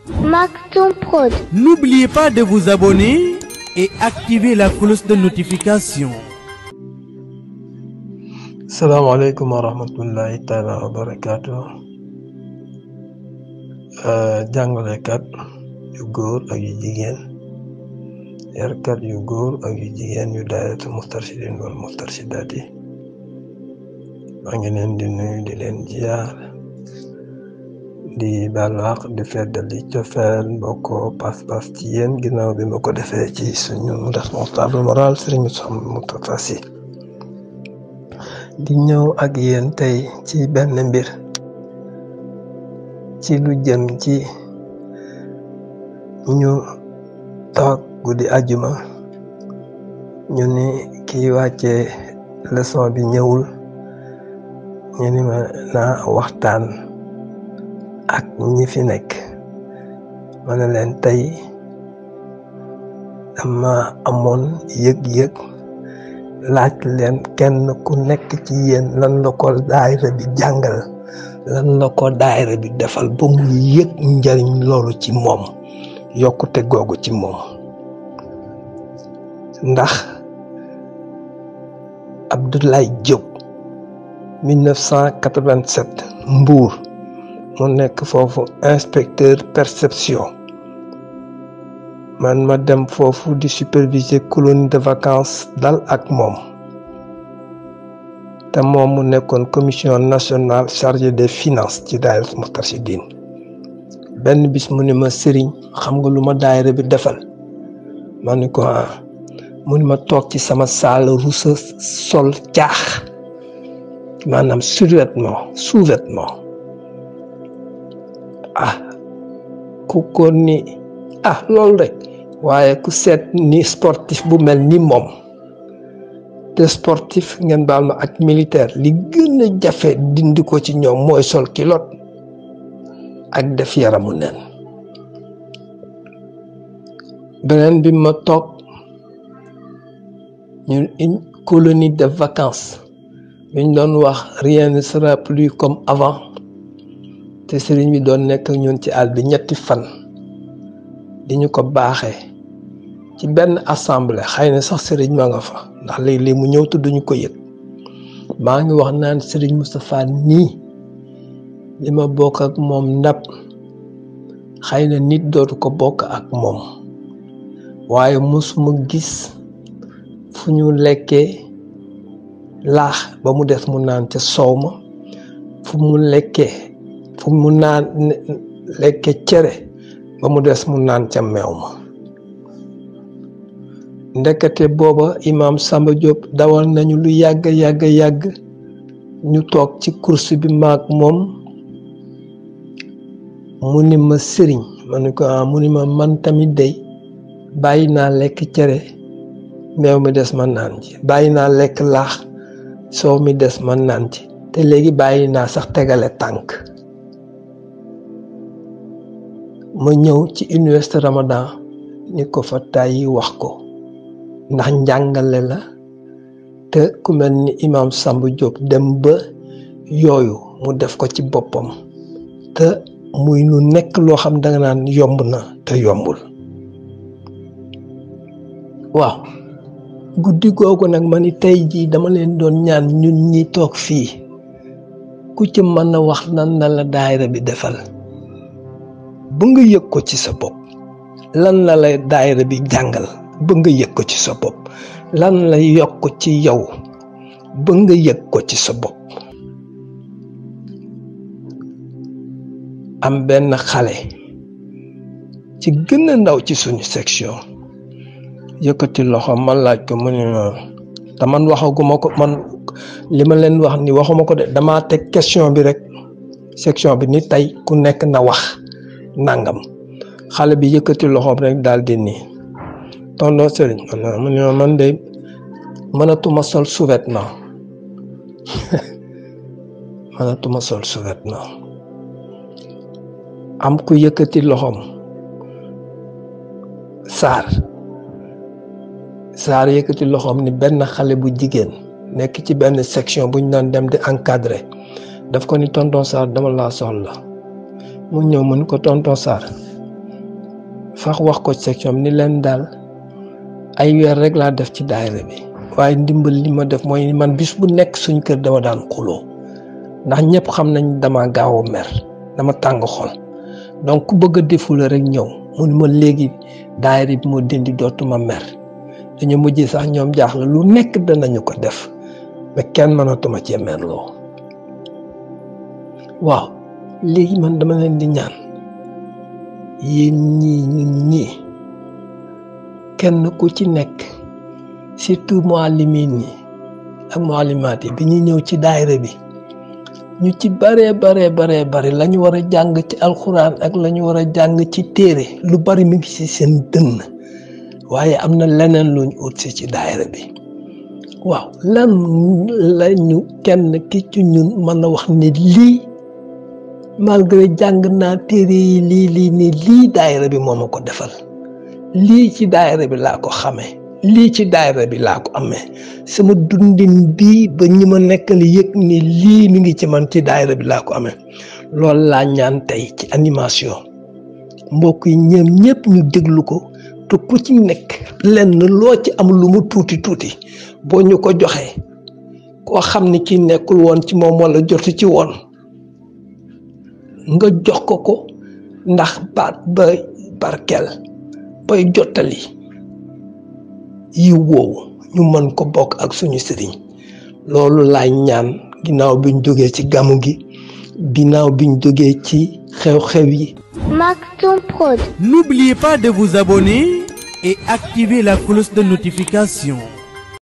Maktoum Prod. N'oubliez pas de vous abonner et activer la cloche de notification. salaamaaleykum wa rahmatullahi taala wa barakaatu jàngalekat yu góor ak yu jigéen yarkat yu góor ak yu jigéen yu daayatu mustarshidin wal mustarshidaat yi maa ngi leen di nuyu di leen ziar di balaax di feddali cofeel mbokkoo pas-pas ci yéen ginnaaw bi ma ko defee ci suñu responsable moral Serigne Moustapha Sy di ñëw ak yéen tey ci benn mbir ci lu jëm ci ñu toog guddi ajuma ñu ni kiy wàccee leçon bi ñëwul ñu ni ma naa waxtaan ak ñi fi nekk ma ne leen tey dama amoon yëg-yëg laaj leen kenn ku nekk ci yéen lan la ko daayira bi jàngal lan la ko daayira bi defal ba mu yëg njariñ loolu ci moom yokkute googu ci moom ndax Abdoulaye Diop 1987 Mbour mu nekk foofu inspecteur perception man ma dem foofu di superviser colonie de vacances dal ak moom te moom mu nekkoon commission nationale chargée des finances ci daayira Moustarchidine benn bis mu ni ma sëriñ xam nga lu ma daayira bi defal ma ni ko ah mu ni ma toog ci sama salle rusa sol caax maanaam survêtement sous-vêtement ah ku ko ni ah loolu rek waaye ku seet ni sportif bu mel ni moom te sportif ngeen baal ma ak militaire li gën a jafe dindi ko ci ñoom mooy sol kilot ak def yaramu neen beneen bi ma toog ñu une colonie de vacances biñ doon wax rien ne sera plus comme avant te sëriñ bi doon nekk ñun ci àll bi ñetti fan di ñu ko baaxee ci benn assemblée xëy na sax sëriñ ma nga fa ndax léeg-léeg mu ñëw te duñu ko yëg maa ngi wax naan sëriñ Moustapha nii li ma bokk ak moom ndab xëy na nit dootu ko bokk ak moom waaye mosuma gis fu ñu lekkee laax ba mu des mu naan ca soow ma fu mu lekkee fu mu naan lekkee cere ba mu des mu naan ca meew ma ndekete booba imaam Samba Diop dawal nañu lu yàgg yàgg yàgg ñu toog ci course bi maag moom mu ni ma sëriñ ma ni ko ah mu ni ma man tamit day bàyyi naa lekk cere meew mi des ma naan ci bàyyi naa lekk laax soow mi des ma naan ci te léegi bàyyi naa sax tegale tànk ma ñëw ci université Ramadan ni ko fa tàyyi wax ko ndax njàngale la te ku mel ni imam Samba Diop dem ba yooyu mu def ko ci boppam te muy lu nekk loo xam danga naan yomb na te yombul waaw guddi googu nag ma ni tey jii dama leen doon ñaan ñun ñi toog fii ku ci mën a wax nan na la daayira bi defal ba nga yëg ko ci sa bopp lan la lay daayira bi jàngal ba nga yëg ko ci sa bopp lan la yokk ci yow ba nga yëg ko ci sa bopp am benn xale ci gën a ndaw ci suñu section yëkkati loxo man laaj ko mu ne te man waxaguma ko man li ma leen wax ni waxuma ko de damaa teg question bi rek section bi ni tey ku nekk na wax nangam xale bi yëkkati loxoom rek daal di nii tonton sëriñ mu ne ma man de mënatuma sol sous-vêtement mënatuma sol sous-vêtement am ku yëkkati loxoom saar saar yëkkati loxoom ni benn xale bu jigéen nekk ci benn section bu ñu doon dem di encadré daf ko ni tonton Sarr dama laa soxla mu ñëw mu ni ko tonton Sarr sax wax ko section ni leen daal ay weer rek laa def ci daayira bi waaye ndimbal li ma def mooy man bis bu nekk suñ kër dama daan xuloo ndax ñëpp xam nañ dama gaaw a mer dama tàng xol donc ku bëgg a defula rek ñëw mu ni ma léegi daayira bi moo dindi dootuma mer dañu mujj sax ñoom jaaxle lu nekk danañu ko def mais kenn mënatuma cee merloo waaw léegi man dama leen di ñaan yéen ñii ñun ñii kenn ku ci nekk surtout muallimin yi ak muallimaat yi bi ñu ñëw ci daayira bi ñu ci baree baree baree bari la ñu war a jàng ci alxuraan ak la ñu war a jàng ci téere lu bari mi ngi ci seen dënn waaye am na leneen luñ ut si ci daayira bi waaw lan lañu kenn ki ci ñun mën a wax ne lii malgré jàng naa téere yi lii lii nii lii daayira bi moo ma ko defal lii ci daayira bi laa ko xamee lii ci daayira bi laa ko amee sama dundin bii ba ñi ma nekkal yëg ni lii mi ngi ci man ci daayira bi laa ko amee loolu laa ñaan tey ci animation mbokk yi ñoom ñëpp ñu déglu ko te ku ci nekk lenn loo ci am lu mu tuuti tuuti boo ñu ko joxee koo xam ni ki nekkul woon ci moom wala jotu ci woon nga jox ko ko ndax baat ba barkeel bay jottali yi woowu ñu mën ko bokk ak suñu sëriñ loolu laay ñaan ginnaaw biñ jógee ci gamu gi ginnaaw biñ jógee ci xew-xew yi Maktoum Prod. N'oubliez pas de vous abonner et activer la cloche de notification.